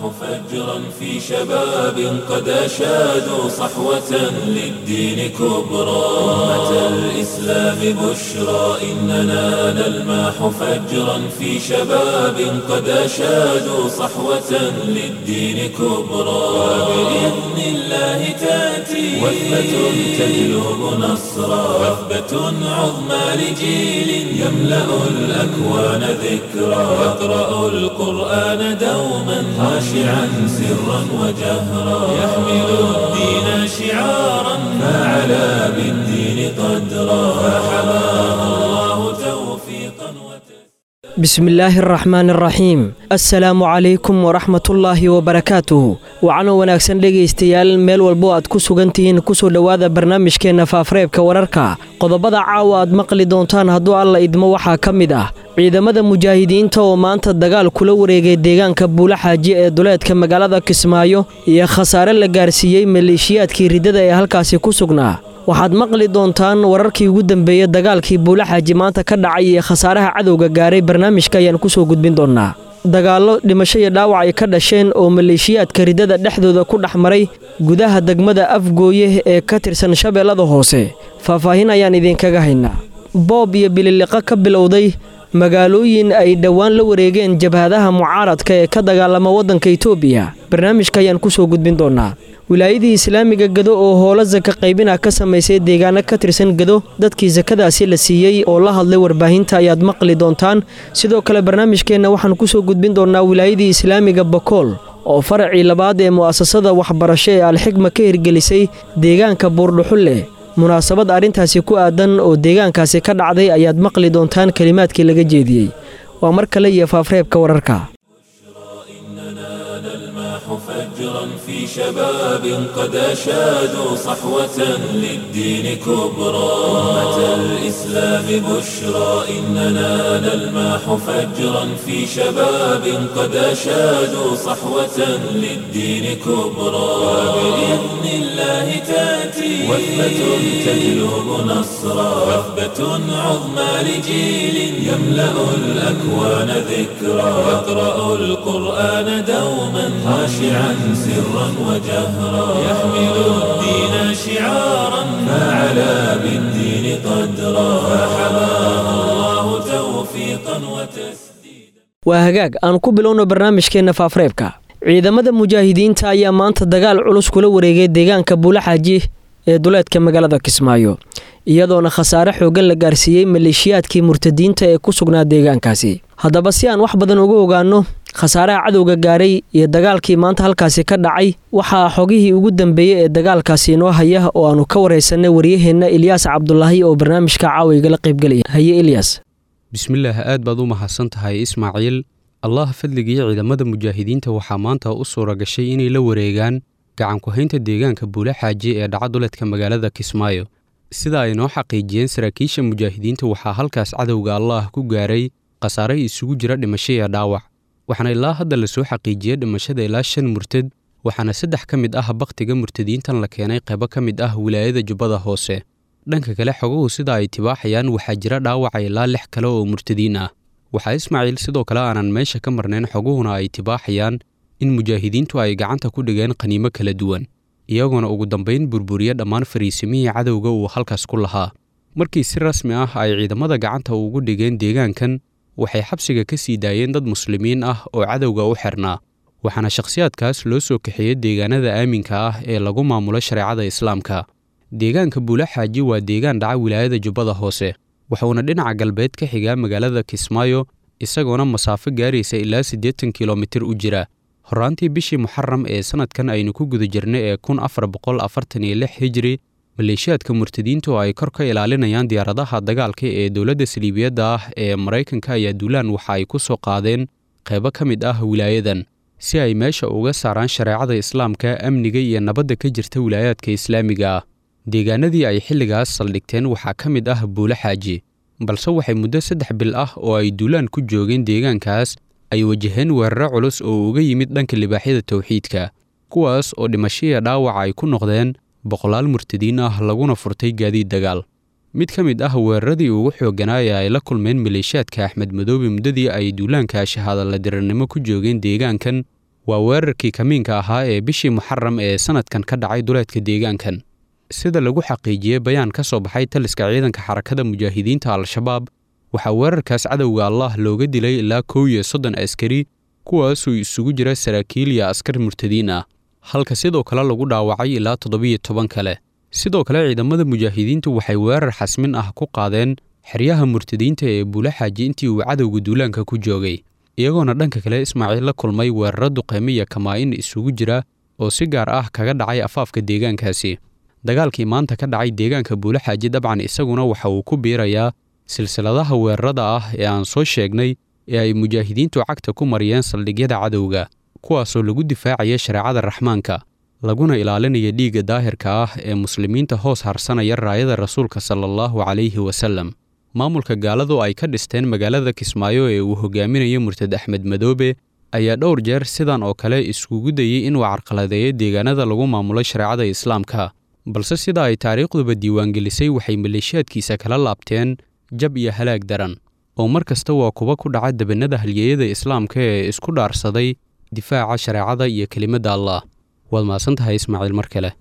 فجرا في شباب قد أشادوا صحوة للدين كبرى أمة الإسلام بشرى إننا نلمح فجرا في شباب قد أشادوا صحوة للدين كبرى وبإذن الله تأتي وثبة تجلب نصرا وثبة عظمى لجيل يملأ الأكوان ذكرى يقرأ القرآن دوما خاشعا سرا وجهرا يحمل الدين شعارا فعلى بالدين قدرا فحماه الله توفيقا وتسليما بسم الله الرحmaan الraxiim assalaamu calaykum waraxmatullaahi wabarakaatuh waxaanoo wanaagsan dhegaystayaal meel walbo aad ku sugan tihiin kusoo dhowaada barnaamijkeenna faafareebka wararka qodobada caawa aad maqli doontaan hadduu alla idmo waxaa ka mid ah ciidamada mujaahidiinta oo maanta dagaal kula wareegay deegaanka buulaxaaji ee duleedka magaalada kismaayo iyo khasaare la gaarsiiyey maleeshiyaadkii riddada ee halkaasi ku sugnaa waxaad maqli doontaan wararkii ugu dambeeyey dagaalkii buulaxaaji maanta ka dhacay iyo khasaaraha cadowga gaaray barnaamijka ayaan kusoo gudbin doonnaa dagaallo dhimasho iyo dhaawac ay ka dhasheen oo maleeshiyaadka riddada dhexdooda ku dhex maray gudaha degmada afgooye ee ka tirsan shabeellada hoose faahfaahin ayaan idinkaga haynaa boob iyo bililiqo ka bilowday magaalooyin ay dhowaan la wareegeen jabhadaha mucaaradka ee ka dagaalama waddanka itoobiya barnaamijka ayaan kusoo gudbin doonnaa wilaayadii islaamiga gado oo howlo saka qaybina ka samaysay deegaano ka tirsan gado dadkii sakadaasi la siiyey oo la hadlay warbaahinta ayaad maqli doontaan sidoo kale barnaamijkeenna waxaan kusoo gudbin doonnaa wilaayadii islaamiga bakool oo faracii labaad ee mu'asasada waxbarasho ee alxigma ka hirgelisay deegaanka buurdhuxulle munaasabad arrintaasi ku aadan oo deegaankaasi ka dhacday ayaad maqli doontaan kelimaadkii laga jeediyey waa mar kale iyo faafreebka wararka فجرا في شباب قد أشادوا صحوة للدين كبرى أمة الإسلام بشرى إننا نلمح فجرا في شباب قد أشادوا صحوة للدين كبرى وبإذن الله تأتي وثبة تجلب نصرا وثبة عظمى لجيل يملأ الأكوان ذكرى يقرأ القرآن دوما خاشعا سرا وجهرا يحمل الدين شعارا فعلى بالدين قدرا فحماه الله توفيقا وتسديدا waa hagaag aan ku bilowno barnaamijkeenna faafreebka ciidamada mujaahidiinta ayaa maanta dagaal culus kula wareegay deegaanka buulaxaaji ee duleedka magaalada kismaayo iyadoona khasaare xoogan la gaarsiiyey maleeshiyaadkii murtadiinta ee ku sugnaa deegaankaasi haddaba si aan wax badan uga ogaanno khasaaraha cadowga gaaray iyo dagaalkii maanta halkaasi ka dhacay waxaa xogihii ugu dambeeyey ee dagaalkaasi inoo haya oo aanu ka waraysanay waryaheenna ilyaas cabdulaahi oo barnaamijka caawiga la qaybgelaya haye ilyas bismillaah aad baad u mahadsan tahay ismaaciil allah fadligii ciidamada mujaahidiinta waxaa maanta u suura gashay inay la wareegaan gacanku-haynta deegaanka buulaxaaji ee dhaca duleedka magaalada kismaayo sida ay noo xaqiijiyeen saraakiisha mujaahidiinta waxaa halkaas cadowga allaah ku gaaray khasaare isugu jira dhimasho iyo dhaawac waxaana ilaa hadda lasoo xaqiijiyey dhimashada ilaa shan murtad waxaana saddex ka mid ah bakhtiga murtadiintan la keenay qaybo ka mid ah wilaayada jubbada hoose dhanka kale xoguhu sida ay tibaaxayaan waxaa jira dhaawaca ilaa lix kale oo murtadiin ah waxaa ismaaciil sidoo kale aanan meesha ka marnayn xoguhuna ay tibaaxayaan in mujaahidiintu ay gacanta ku dhigeen qaniimo kala duwan iyagoona ugu dambayn burburiya dhammaan fariisimihii cadowga uu halkaas ku lahaa markii si rasmi ah ay ciidamada gacanta ugu dhigeen deegaankan waxay xabsiga ka sii daayeen dad muslimiin ah oo cadowga u xirnaa waxaana shakhsiyaadkaas loo soo kaxeeyey deegaanada aaminka ah ee lagu maamulo shareecada islaamka deegaanka buulaxaaji waa deegaan dhaca wilaayada jubbada hoose wuxuuna dhinaca galbeed ka xigaa magaalada kismaayo isagoona masaafo gaaraysa ilaa siddeetan kilomitir u jira horraantii bishii muxaram ee sannadkan aynu ku guda jirnay ee kun afar boqol afartan iyo lix hijri maleeshiyaadka murtadiinta oo ay kor ka ilaalinayaan diyaaradaha dagaalka ee dowladda saliibiyadda ah ee maraykanka ayaa duulaan waxa ay ku soo qaadeen qaybo ka mid ah wilaayadan si ay meesha uga saaraan shareecada islaamka amniga iyo nabadda ka jirta wilaayaadka islaamiga ah deegaanadii ay xilligaas saldhigteen waxaa ka mid ah buule xaaji balse waxay muddo saddex bil ah oo ay duulaan ku joogeen deegaankaas ay wajaheen weeraro culus oo uga yimid dhanka libaaxyada towxiidka kuwaas oo dhimashiya dhaawaca ay ku noqdeen boqolaal murtadiin ah laguna furtay gaadiid dagaal mid ka mid ah weeraradii ugu xoogganaa ee ay la kulmeen maleeshiyaadka axmed madoobe muddadii ay duulaanka shahaadala dirirnimo ku joogeen deegaankan waa weerarkii kamiinka ahaa ee bishii muxaram ee sannadkan ka dhacay duleedka deegaankan sida lagu xaqiijiyey bayaan ka soo baxay taliska ciidanka xarakada mujaahidiinta al-shabaab waxaa weerarkaas cadowga allah looga dilay ilaa kow iyo soddon askari kuwaasuu isugu jira saraakiil iyo askar murtadiin ah halka sidoo kale lagu dhaawacay ilaa toddobiyo toban kale sidoo kale ciidamada mujaahidiintu waxay weerar xasmin ah ku qaadeen xeryaha murtadiinta ee buulaxaaji intii uu cadowga duulaanka ku joogay iyagoona dhanka kale ismaaciil la kulmay weeraro duqeyme iyo kamaa-in isugu jira oo si gaar ah kaga dhacay afaafka deegaankaasi dagaalkii maanta ka dhacay deegaanka buulaxaaji dabcan isaguna waxa uu ku biirayaa silsiladaha weerarada ah ee aan soo sheegnay ee ay mujaahidiintu cagta ku mariyeen saldhigyada cadowga kuwaasoo lagu difaacaya shareecada raxmaanka laguna ilaalinaya dhiigga daahirka ah ee muslimiinta hoos harsanaya raayada rasuulka sala allahu calayhi wasallam maamulka gaaladu ay ka dhisteen magaalada kismaayo ee uu hogaaminayo murtad axmed madoobe ayaa dhowr jeer sidan oo kale iskugu dayey inuu carqaladeeyo deegaanada lagu maamulo shareecada islaamka balse sida ay taariikhduba diiwaangelisay waxay maleeshiyaadkiisa kala laabteen jab iyo halaag daran oo mar kasta waa kuba ku dhaca debannada halyeeyada islaamka ee isku dhaarsaday difaaca shareecada iyo kelimadda allah waad mahadsan tahay ismaaciil mar kale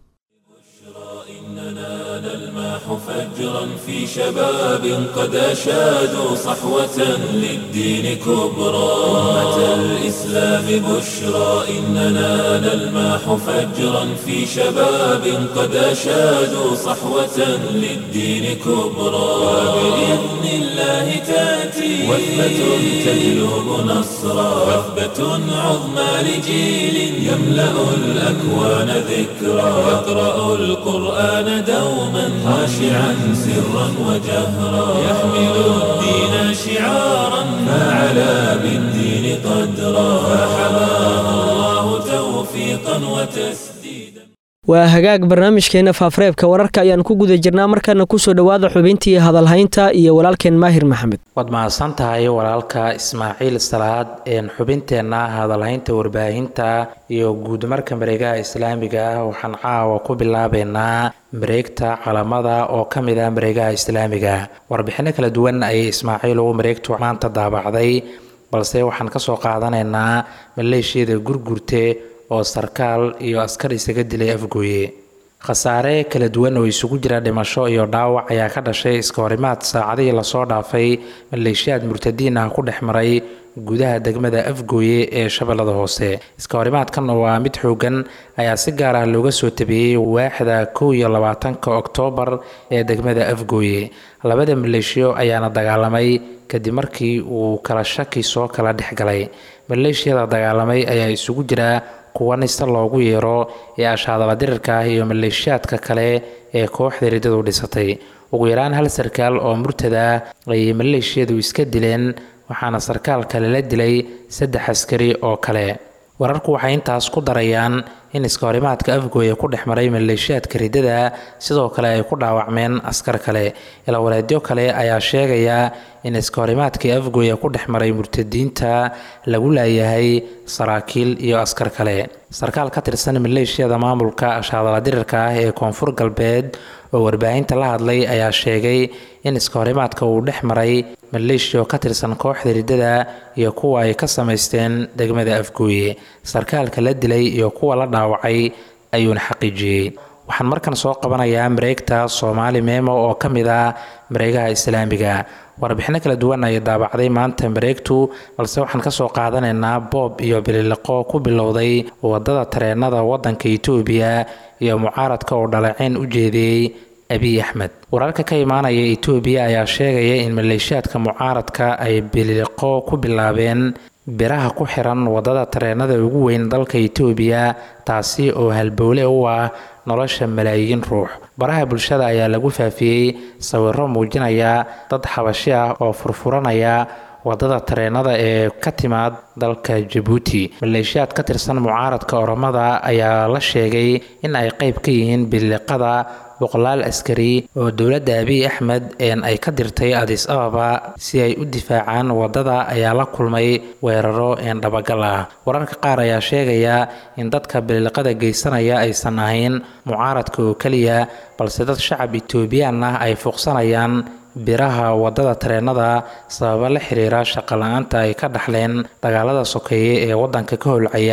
فجرا في شباب قد أشادوا صحوة للدين كبرى أمة الإسلام بشرى إننا نلماح فجرا في شباب قد أشادوا صحوة للدين كبرى وبإذن الله تأتي وثبة تجلب نصرا وثبة عظمى لجيل يملأ الأكوان ذكرى يقرأ القرآن دوما خاشعا سرا وجهرا يحمل الدين شعارا فعلى بالدين قدرا فحماه الله توفيقا وتسديدا waa hagaag barnaamijkeenna faafareebka wararka ayaan ku guda jirnaa markaana kusoo dhowaada xubintii hadalhaynta iyo walaalkeen maahir maxamed waad mahadsan tahay walaalka ismaaciil salaad een xubinteenna hadalhaynta warbaahinta iyo guudmarka mareegaha islaamiga ah waxaan caawa ku bilaabeynaa mareegta calamada oo ka mid ah mareegaha islaamiga warbixinno kala duwan ayay ismaaciil ugu mareegtu maanta daabacday balse waxaan kasoo qaadanaynaa maleeshiyada gurgurte oo sarkaal iyo askar isaga dilay afgooye khasaare kala duwan oo isugu jira dhimasho iyo dhaawac ayaa ka dhashay iska horimaad saacadihii lasoo dhaafay maleeshiyaad murtadiin ah ku dhex maray gudaha degmada afgooye ee shabeellada hoose iska horimaadkan waa mid xoogan ayaa si gaar ah looga soo tabiyey waaxda kow iyo labaatanka oktoobar ee degmada afgooye labada maleeshiyo ayaana dagaalamay kadib markii uu kala shaki soo kala dhex galay maleeshiyada dagaalamay ayaa isugu jira kuwa nista loogu yeero ee ashaadala dirirka ah iyo maleeshiyaadka kale ee kooxda riddadu dhisatay ugu yaraan hal sarkaal oo murtada ayay maleeshiyadu iska dileen waxaana sarkaal kale la dilay saddex askari oo kale wararku waxay intaas ku darayaan in iskahorimaadka afgooya ku dhex maray maleeshiyaadka riddada sidoo kale ay ku dhaawacmeen askar kale ilawaleedyo kale ayaa sheegaya in iskahorimaadkii afgooya ku dhex maray murtadiinta lagu laayahay saraakiil iyo askar kale sarkaal ka tirsan maleeshiyada maamulka ashaadala dirirka ah ee koonfur galbeed oo warbaahinta la hadlay ayaa sheegay in iskahorimaadka uu dhex maray maleeshiya oo ka tirsan kooxda riddada iyo kuwa ay ka samaysteen degmada afgooye sarkaalka la dilay iyo kuwa la dhaawacay ayuuna xaqiijiyey waxaan markan soo qabanayaa mareegta soomaali meemo oo ka mid ah mareegaha islaamiga warbixino kala duwan ayay daabacday maanta mareegtu balse waxaan kasoo qaadanaynaa boob iyo bililiqo ku bilowday wadada tareenada wadanka itoobiya iyo mucaaradka oo dhaleeceyn u jeediyey abiy axmed wararka ka imaanaya itoobiya ayaa sheegaya in maleeshiyaadka mucaaradka ay bililiqo ku bilaabeen biraha ku xiran wadada tareenada ugu weyn dalka itoobiya taasi oo halbowle u ah nolosha malaayiin ruux baraha bulshada ayaa lagu faafiyey sawiro muujinaya dad xabashi ah oo furfuranaya wadada tareenada ee ka timaad dalka jabuuti maleeshiyaad ka tirsan mucaaradka oromada ayaa la sheegay in ay qayb ka yihiin biliqada boqolaal askari oo dowladda abiy axmed een ay ka dirtay adis ababa si ay u difaacaan wadada ayaa la kulmay weeraro een dhabagal ah wararka qaar ayaa sheegaya in dadka biliqada geysanaya aysan ahayn mucaaradka oo keliya balse dad shacab etoobiyaan ah ay fuuqsanayaan biraha wadada tareenada sababa la xiriira shaqo la-aanta ay ka dhaxleen dagaalada sokeeye ee wadanka ka holcaya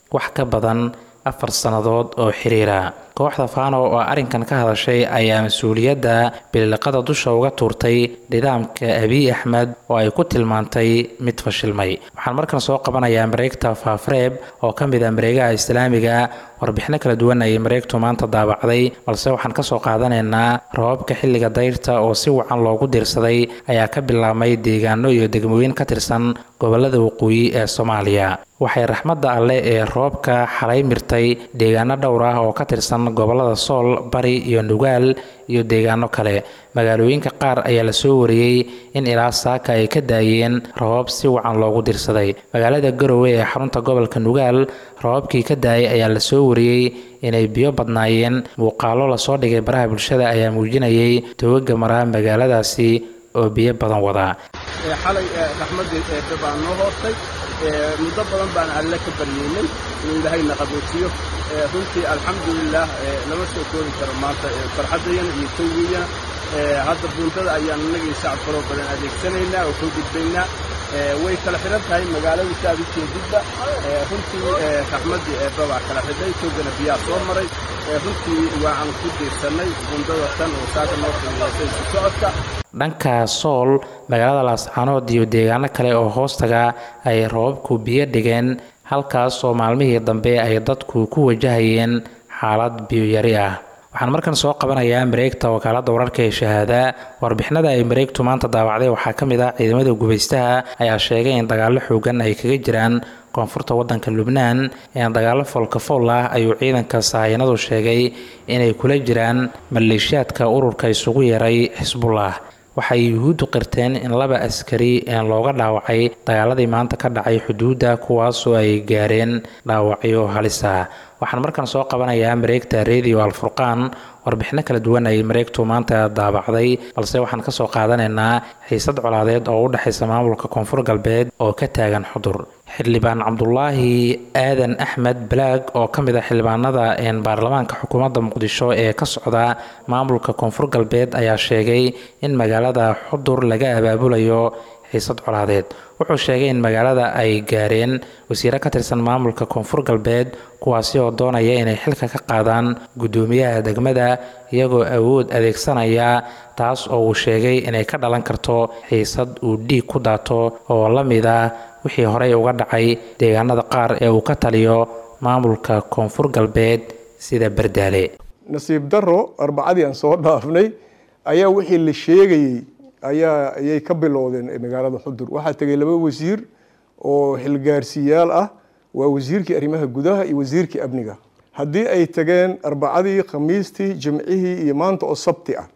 wax ka badan afar sannadood oo xiriira kooxda faano oo arrinkan ka hadashay ayaa mas-uuliyadda biliqada dusha uga tuurtay nidaamka abiy axmed oo ay ku tilmaantay mid fashilmay waxaan markan soo qabanayaa mareegta faafreeb oo ka mid ah mareegaha islaamiga warbixino kala duwan ayay mareegtu maanta daabacday balse waxaan kasoo qaadanaynaa rababka xilliga dayrta oo si wacan loogu diirsaday ayaa ka bilaabmay deegaano iyo degmooyin ka tirsan gobolada waqooyi ee soomaaliya waxay raxmadda alleh ee roobka xalay mirtay deegaano dhowr ah oo ka tirsan gobolada sool bari iyo nugaal iyo deegaano kale magaalooyinka qaar ayaa lasoo wariyey in ilaa saaka ay ka daayeen rabab si wacan loogu dirsaday magaalada garowe ee xarunta gobolka nugaal rababkii ka daayay ayaa lasoo wariyey inay biyo badnaayeen muuqaalo lasoo dhigay baraha bulshada ayaa muujinayay togaga mara magaaladaasi oo biyo badan wadaa xalay raxmaddii eebbe baa noo hoostay muddo badan baan alle ka baryeynay inuu ilaahayna qaboojiyo runtii alxamdulilaah lama soo koobi karo maanta farxaddayana iyo tawgiyana hadda buundada ayaan innagii shacab kaloo badan adeegsanaynaa oo koo gudbaynaa way kala xidhan tahay magaaladu si aad u jeedidba runtii raxmaddii eebbe baa kala xidhay toogana biyaa soo maray runtii waan ku diirsannay buundada tan oo saaka noo qiimeysay si socodka dhanka sool magaalada laascaanood iyo deegaano kale oo hoostaga ay rababku biyo dhigeen halkaas oo maalmihii dambe ay dadku ku wajahayeen xaalad biyoyari ah waxaan markan soo qabanayaa mareegta wakaaladda wararka ee shahaada warbixinada ay mareegtu maanta daawacday waxaa ka mid ah ciidamada gubaystaha ayaa sheegay in dagaallo xoogan ay kaga jiraan koonfurta waddanka lubnaan ee dagaallo foolkafool ah ayuu ciidanka sahaayanadu sheegay inay kula jiraan maleeshiyaadka ururka isugu yeeray xisbullah waxay yuhuuddu qirteen in laba askari looga dhaawacay dagaaladii maanta ka dhacay xuduudda kuwaasoo ay gaareen dhaawacyo halisa waxaan markan soo qabanayaa mareegta radio alfurqaan warbixino kala duwan ay mareegtu maanta daabacday balse waxaan kasoo qaadanaynaa xiisad colaadeed oo u dhexaysa maamulka koonfur galbeed oo ka taagan xudur xildhibaan cabdulaahi aadan axmed balaag oo ka mid ah xildhibaanada baarlamaanka xukuumadda muqdisho ee ka socda maamulka koonfur galbeed ayaa sheegay in magaalada xudur laga abaabulayo xiisad colaadeed wuxuu sheegay in magaalada ay gaareen wasiiro ka tirsan maamulka koonfur galbeed kuwaasi oo doonaya inay xilka ka qaadaan guddoomiyaha degmada iyagoo awood adeegsanaya taas oo uu sheegay inay ka dhalan karto xiisad uu dhiig ku daato oo la mid ah wixii horey uga dhacay deegaanada qaar ee uu ka taliyo maamulka koonfur galbeed sida bardaale nasiib daro arbacadii aan soo dhaafnay ayaa wixii la sheegayey ayaa ayay ka bilowdeen magaalada xudur waxaa tegay laba wasiir oo xilgaarsiyaal ah waa wasiirkii arrimaha gudaha iyo wasiirkii amniga haddii ay tageen arbacadii khamiistii jimcihii iyo maanta oo sabti ah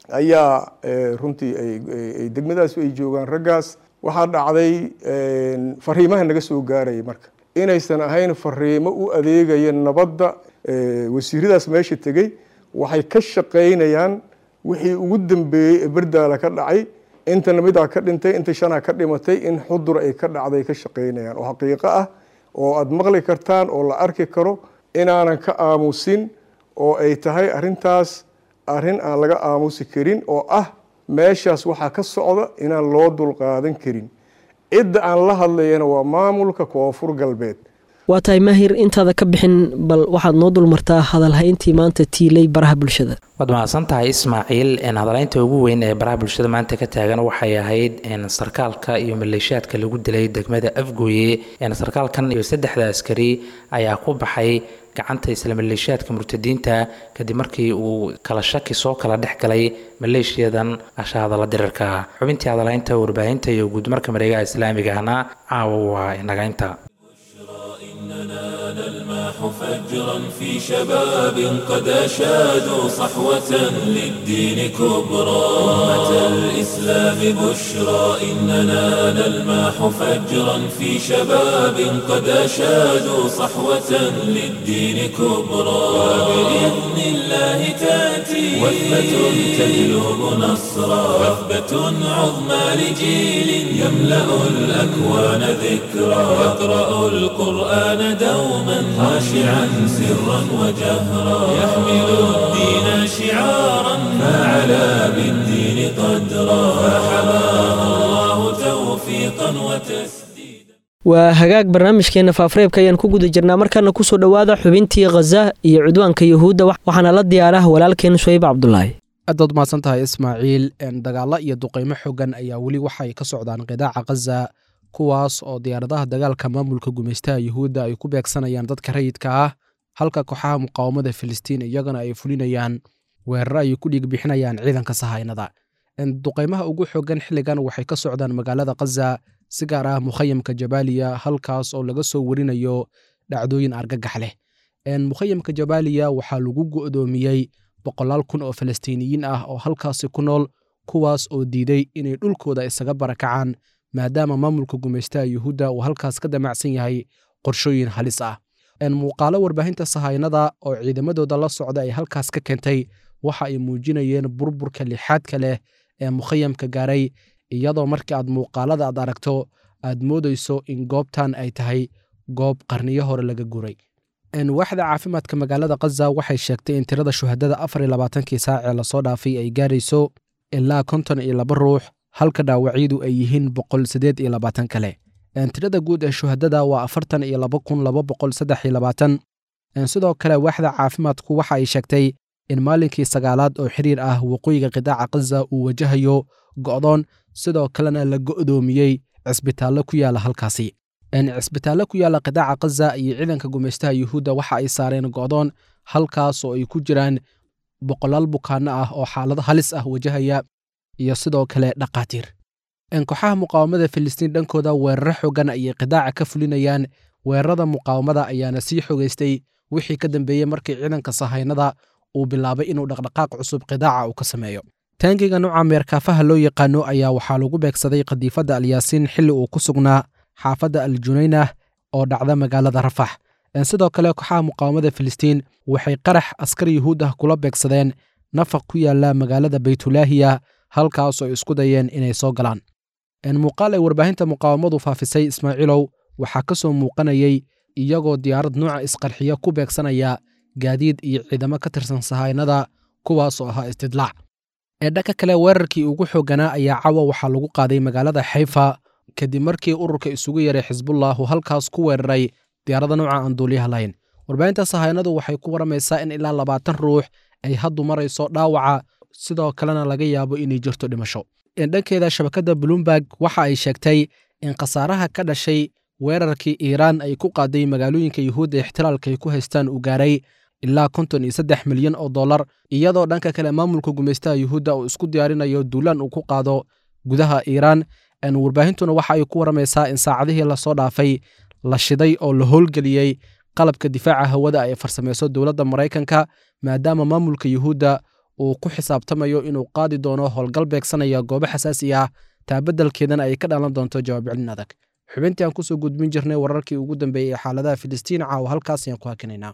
ayaa runtii ay degmadaas ay joogaan raggaas waxaa dhacday fariimaha naga soo gaaraya marka inaysan ahayn fariimo u adeegaya nabadda wasiiradaas meesha tegey waxay ka shaqaynayaan wixii ugu dambeeyey ee berdaala ka dhacay intana midaa ka dhintay inta shanaa ka dhimatay in xudur ay ka dhacday ka shaqaynayaan oo xaqiiqo ah oo aada maqli kartaan oo la arki karo inaanan ka aamusin oo ay tahay arrintaas arrin aan laga aamusi karin oo ah meeshaas waxaa ka socda inaan loo dulqaadan karin cidda aan la hadlayana waa maamulka koonfur galbeed waa tahay maahir intaada ka bixin bal waxaad noo dulmartaa hadalhayntii maanta tiilay baraha bulshada waad mahadsan tahay ismaaciil hadalhaynta ugu weyn ee baraha bulshada maanta ka taagan waxay ahayd sarkaalka iyo maleeshiyaadka lagu dilay degmada afgooye sarkaalkan iyo saddexda askari ayaa ku baxay gacanta isla maleeshiyaadka murtadiinta kadib markii uu kala shaki soo kala dhex galay maleeshiyadan ashahadala dirarka xubintii hadalhaynta warbaahinta iyo guudmarka mareegaha islaamigahna caawa waa inagaynta نلماح فجرا في شباب قد أشادوا صحوة للدين كبرى أمة الإسلام بشرى إننا نلماح فجرا في شباب قد أشادوا صحوة للدين كبرى وبإذن الله تأتي وثبة تجلب نصرا وثبة عظمى لجيل يملأ الأكوان ذكرى يقرأ القرآن دوما خاشعا سرا وجهرا يحمل الدين شعارا فعلى بالدين قدرا فحماه الله توفيقا وتسديدا waa hagaag barnaamijkeena faafreebka ayaan ku guda jirnaa markaana kusoo dhowaada xubintii khaza iyo cudwaanka yuhuudda waxaana la diyaarah walaalkeen suhayb cabdulaahi aadaad mahadsan tahay ismaaciil dagaalo iyo duqaymo xogan ayaa weli waxay ka socdaan qidaaca khaza kuwaas oo diyaaradaha dagaalka maamulka gumaystaha yuhuudda ay ku beegsanayaan dadka rayidka ah halka kooxaha muqaawamada filistiin iyagana ay fulinayaan weeraro ay ku dhiig bixinayaan ciidanka sahaynada duqaymaha ugu xogan xilligan waxay ka socdaan magaalada khaza si gaar ah mukhayamka jabaaliya halkaas oo laga soo warinayo dhacdooyin argagax leh mukhayamka jabaaliya waxaa lagu go'doomiyey boqolaal kun oo falastiiniyiin ah oo halkaasi ku nool kuwaas oo diiday inay dhulkooda isaga barakacaan maadaama maamulka gumaystaha yuhuudda uu halkaas ka damacsan yahay qorshooyin halis ah muuqaalo warbaahinta sahaynada oo ciidamadooda la socda ay halkaas ka keentay waxa ay muujinayeen burburka lixaadka leh ee mukhayamka gaaray iyadoo markii aad muuqaalada aad aragto aad moodayso in goobtan ay tahay goob qarniyo hore laga guray waaxda caafimaadka magaalada khaza waxay sheegtay in tirada shuhadada afar iyo labaatankii saac ee lasoo dhaafay ay gaarayso ilaa konton iyo laba ruux halka dhaawacyadu ay yihiin boqol siddeed iyo labaatan kale tirada guud ee shuhadada waa afartan iyo laba kun laba boqol saddex iyo labaatan sidoo kale waaxda caafimaadku waxa ay sheegtay in maalinkii sagaalaad oo xiriir ah waqooyiga qidaaca khaza uu wajahayo go'doon sidoo kalena la go'doomiyey cisbitaallo ku yaala halkaasi cisbitaallo ku yaala qidaaca khaza iyo ciidanka gumaystaha yuhuudda waxa ay saareen go'doon halkaas oo ay ku jiraan boqolaal bukaanno ah oo xaalado halis ah wajahaya iyo sidoo kale dhaqaatiir kooxaha muqaawamada filistiin dhankooda weeraro xogan ayay qidaaca ka fulinayaan weerarada muqaawamada ayaana sii xogaystay wixii ka dambeeyey markii ciidanka sahaynada uu bilaabay inuu dhaqdhaqaaq cusub qidaaca uu ka sameeyo taangiga nuuca meerkaafaha loo yaqaano ayaa waxaa lagu beegsaday qadiifadda alyaasiin xilli uu ku sugnaa xaafadda al junaynah oo dhacda magaalada rafax sidoo kale kooxaha muqaawamada filistiin waxay qarax askar yuhuud ah kula beegsadeen nafaq ku yaala magaalada baytulaahiya halkaasoo ay isku dayeen inay soo galaan muuqaal ay warbaahinta muqaawamadu faafisay ismaaciilow waxaa ka soo muuqanayay iyagoo diyaarad nuuca isqarxiya ku beegsanaya gaadiid iyo ciidamo ka tirsan sahaynada kuwaasoo ahaa istidlaac ee dhanka kale weerarkii ugu xoogganaa ayaa cawa waxaa lagu qaaday magaalada xayfa kadib markii ururka isugu yaray xisbullahu halkaas ku weeraray diyaarada nuuca aan duuliyaha lahayn warbaahinta sahaynadu waxay ku waramaysaa in ilaa labaatan ruux ay haddu marayso dhaawaca sidoo kalena laga yaabo inay jirto dhimasho dhankeeda shabakadda bloomberg waxa ay sheegtay in khasaaraha ka dhashay weerarkii iiraan ay ku qaaday magaalooyinka yuhuudda ixtilaalka ay ku haystaan uu gaaray ilaa konton iyo saddex milyan oo dollar iyadoo dhanka kale maamulka gumaystaha yuhuudda uu isku diyaarinayo duulaan uu ku qaado gudaha iiraan warbaahintuna waxa ay ku waramaysaa in saacadihii lasoo dhaafay la shiday oo la howlgeliyey qalabka difaaca hawada ay farsamayso dowladda maraykanka maadaama maamulka yuhuudda uu ku xisaabtamayo inuu qaadi doono howlgal beegsanaya goobo xasaasi ah taabadalkeedana ay ka dhalan doonto jawaab celin adag xubintii aan kusoo gudbin jirnay wararkii ugu dambeeyey ee xaaladaha filistiin caawa halkaas ayaan ku hakinaynaa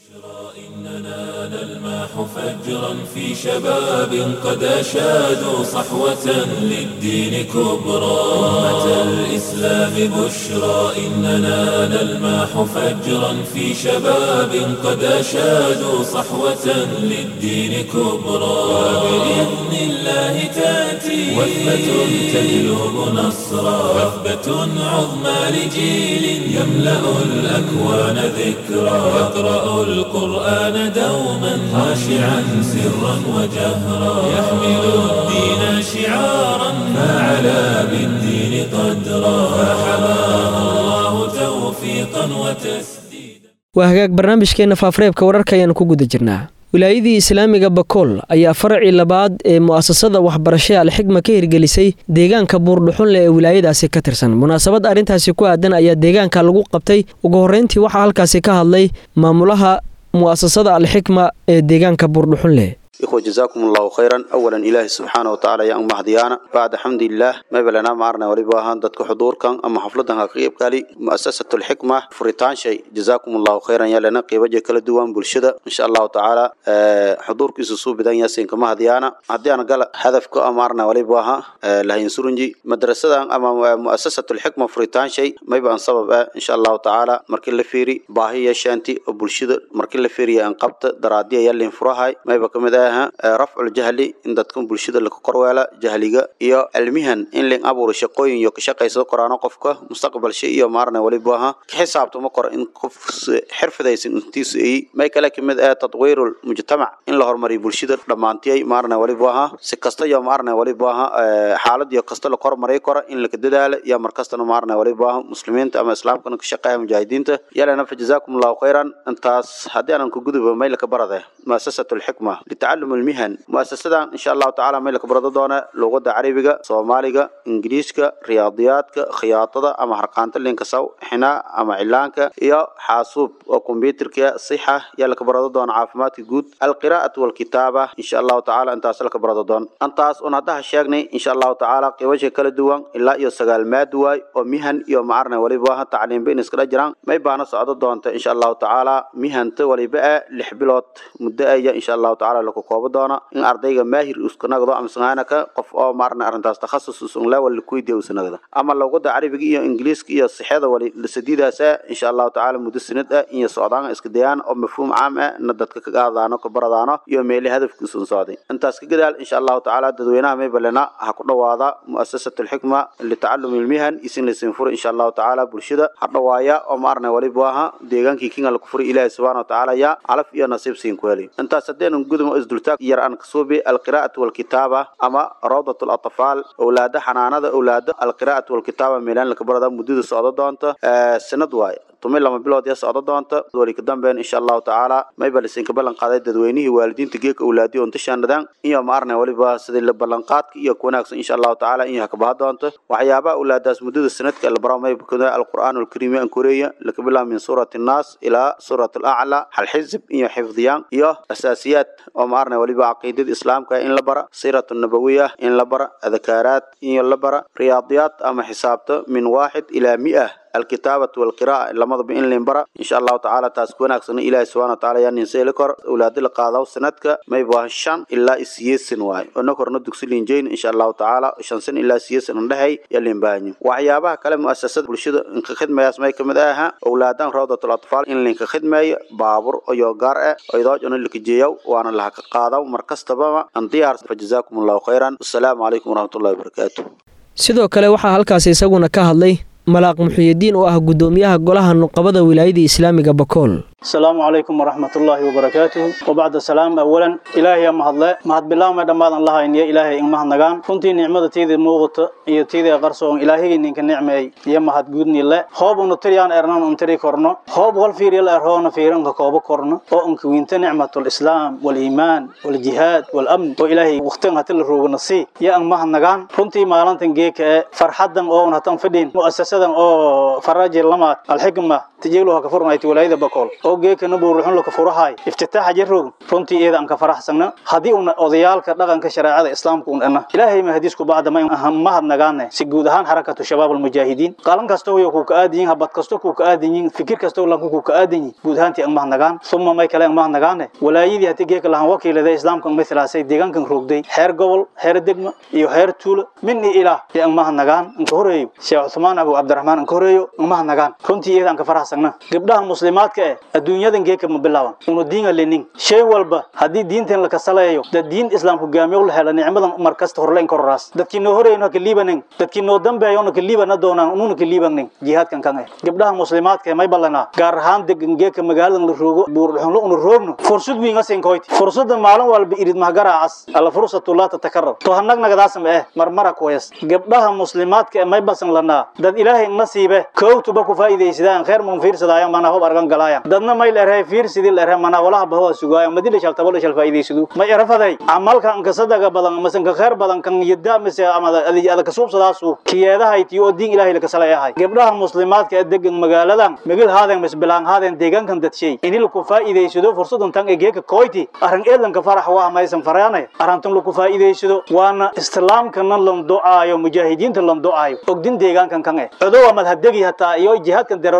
إننا نلمح فجرا في شباب قد أشادوا صحوة للدين كبرى أمة الإسلام بشرى إننا نلمح فجرا في شباب قد أشادوا صحوة للدين كبرى وبإذن الله تأتي وثبة تجلب نصرا وثبة عظمى لجيل يملأ الأكوان ذكرى يقرأ القرآن دوما خاشعا سرا وجهرا يحمل الدين شعارا فعلى بالدين قدرا فحماه الله توفيقا وتسديدا waa hagaag barnaamijkeenna faafareebka wararka ayaanu ku guda jirnaa wilaayadii islaamiga bakool ayaa faracii labaad ee mu'asasada waxbarashada alxigma ka hirgelisay deegaanka buurdhuxunle ee wilaayadaasi ka tirsan munaasabad arrintaasi ku aadan ayaa deegaanka lagu qabtay ugu horreyntii waxaa halkaasi ka hadlay maamulaha mu'asasada alxikma ee deegaanka buurdhuxunle إخوة جزاكم الله خيرا أولا إله سبحانه وتعالى يا أم هديانا بعد حمد الله ما بلنا معرنا ولباهان دتك حضور كان أما حفلتها قيب قالي مؤسسة الحكمة فريتان شيء جزاكم الله خيرا يا لنا قيب وجه كل دوام بالشدة إن شاء الله تعالى أه حضور كيسو بدان ياسين كما هديانا هديانا قال هدف كو أمارنا ولباها أه لها ينسرنجي مدرسة أما مؤسسة الحكمة فريتان شيء ما يبقى سبب أه إن شاء الله تعالى مركل لفيري باهي شانتي وبالشدة مركل لفيري أنقبت درادية يلي انفراهاي ما يبقى كمدا aha rafcul jahli in dadkan bulshada laka korweela jahliga iyo cilmihan in ling abuuro shaqooyin iyo ka shaqaysado koraano qofka mustaqbalsha iyo maarna waliba aha ka xisaabtamo kor in qof xirfadaysan intiisu ay may kale kamid ah tadwiirul mujtamac in la horumariyo bulshada dhammaantiyay maarna waliba aha si kasta iyo maarna waliba aha xaalad iyo kasta la kormaray kora in laka dadaalo iyo markastana maarna waliba aha muslimiinta ama islaamkana ka shaqeeya mujaahidiinta yalana fa jazaakum allahu khayran intaas haddii aanan ku gudubo may laka barade muasasatu lxikma litacalum almihan muasasadan insha allahu tacaala may laka barado doona luqada carabiga soomaaliga ingiriiska riyaadiyaadka khiyaatada ama harqaanta linka saw xinaa ama cilaanka iyo xaasuub oo kombyuterka sixa yaa laka barado doona caafimaadka guud alqiraa'atu walkitaaba insha allahu tacaala intaas laka barado doon intaas un haddaha sheegnay insha allahu tacaala qiibasha kala duwan ilaa iyo sagaal maad waay oo mihan iyo macarna waliba tacliimba in iskala jiraan may baana socdo doonta insha allahu tacaala mihanta waliba ah lix bilood muddo aya insha allahu tacaala laku koobo doona in ardayga maahir uskanagdo ama sangaanaka qof oo maarna arrintaas takhasus usunla wali kuweydiya usanagda ama luqada carabiga iyo ingiliiska iyo sixada wali sadiidaas ah insha allahu tacaala muddo sanad ah iyo socdaan iska dayaan oo mafhuum caam ah na dadka ka qaadaano ka baradaano iyo meeli hadafkiisun socday intaas ka gadaal insha allahu tacaala dadweynaha may balena ha ku dhawaada muasasatu lxikma litacalumi ilmihan isin laysin furo insha allahu tacaala bulshada ha dhawaaya oo maarna waliba aha deegaankii kinga laku furay ilaahi subxana watacaala yaa calaf iyo nasiib siin ku heli intaas haddeenan gudmo isdultaag yar aan kasuubi alqiraa'atu walkitaaba ama rawdat latfaal owlaada xanaanada owlaada alqiraa'atu walkitaaba meelaan laka barada muddada socdo doonta sanad waaye tumi lama bilood ya socdo doonta wali ka dambeyn insha allahu tacaala mayba lisinka ballan qaaday dadweynihii waalidiinta geeka owlaadiyo untashaanadaan iyo maarna waliba sidii la ballanqaadka iyo ku wanaagsan insha allahu tacaala in hakabaha doonta waxyaabaha owlaadaas muddada sanadka la baro mayba kada alqur'aan alkariim an koreeya laka bilaab min suurati annaas ilaa suurat alacla hal xizib iyo xifdiyaan iyo asaasiyaad oo maarna waliba caqiidada islaamka in la bara siiratu nabawiya in la bara adkaaraad in la bara riyaadiyaad ama xisaabta min waaxid ilaa mi'ah الكتابة والقراءة لما ضب إن لنبرا إن شاء الله تعالى تاسكون أكسن إلى سبحانه وتعالى يعني نسيلكر أولاد القاضي سنتك ما يبغى الشان إلا إسيس سنواي ونكر ندك سلين جين إن شاء الله تعالى شان سن إلا إسيس نهي يلي باني وحيابها كلام مؤسسات برشيد إنك خدمة يسمى كمداها أولادان روضة الأطفال إن لنك خدمة بابور أو يوغار أو يدوج أن لك جيو وأنا لها قاضي ومركز تبما أنتيار فجزاكم الله خيرا والسلام عليكم ورحمة الله وبركاته sidoo kale waxaa halkaasi isaguna ka hadlay malaaq muxuyidiin oo ah guddoomiyaha golaha nuqabada wilaayada islaamiga bakool السلام عليكم ورحمة الله وبركاته وبعد السلام أولا إلهي ما هذا ما هاد بالله ما دم الله إن يا إلهي إن ما هنجان كنت نعمة تيجي موقت هي تيجي قرصون إلهي إنك نعمة يا ما هاد جودني الله خوب ونطريان إرنان ونطري كورنا خوب والفير يلا إرهون فيرن كوب كورنا أو إنك وينت نعمة الإسلام والإيمان والجهاد والأمن وإلهي وقتنا هتل روج نصي يا إن ما هنجان كنت ما لان تنجيك فرحدا أو نهتم فدين مؤسسة أو فراج لما الحكمة تجيلها كفرنا يتولى بقول oo geekana buuruxun la ka furahay iftitaaxa jirroog runtii iyada aan ka faraxsana haddii una odayaalka dhaqanka shareecada islaamka un dhana ilaahay ma hadiisku bacda ma mahad nagaane si guud ahaan xarakatu shabaab almujaahidiin qalan kasta oo ku ka aadan yihiin habad kasta ku ka aadan yihiin fikir kasta oo lanku ku ka aadan yihiin guud ahaantii aan mahad nagaan suma may kale aan mahad nagaane walaayadii haddii geeka lahaan wakiilada islaamka mithlaasay deegaankan roogday heer gobol heer degma iyo heer tuulo min iyo ilaah ee aan mahad nagaan inka horeeyo sheekh cuthmaan abu cabdiraxmaan inka horeeyo aan mahad nagaan runtii iyada aan ka faraxsana gabdhaha muslimaadka eh adduunyadan geeka ma bilaaban unu diinga lenin shay walba haddii diintan la kasaleeyo dad diin islaam hogaamiyo la hela nicmadan mar kasta horleyn kororaas dadkii noo horeyno ka liibanin dadkii noo dambeeyona ka liibana doonaan ununa ka liibanin jihaadkan kan eh gabdhaha muslimaadka may ballanaa gaar ahaan degan geeka magaaladan la roogo buurxunlo unu roogno fursad wiinga sinkoyti fursada maalin walba irid mahgaraacas alla fursatu laa tatakarar to hanagnagadaasam eh marmara kuwayas gabdhaha muslimaadka may basan lanaa dad ilaahay nasiibe koowtuba ku faa'iidaysadaan khayr mun fiirsadaayan mana hob argan galaayan dadna may leeyahay fiir sidii leeyahay mana walaha baho sugaaya madila shal tabalo shal faa'iidaysadu ma irafaday amalkan ka sadaga badan ama san ka khayr badan kan yada mise ama ada ka suubsadaasu kiyeedaha itiyo oo diin ilaahay la ka salayahay gabdhaha muslimaadka ee degan magaaladan magil haadeen mis bilaan haadeen deegaankan dadshay inii laku faa'iidaysado fursadan tan egeeka koyti arrin eedanka farax waa maysan faraanay arrintan laku faa'iidaysado waana islaamkana lan ducaayo mujaahidiinta lan ducaayo ogdin deegaankan kan eh codowa madhadegi hataa iyo jihaadkan dareero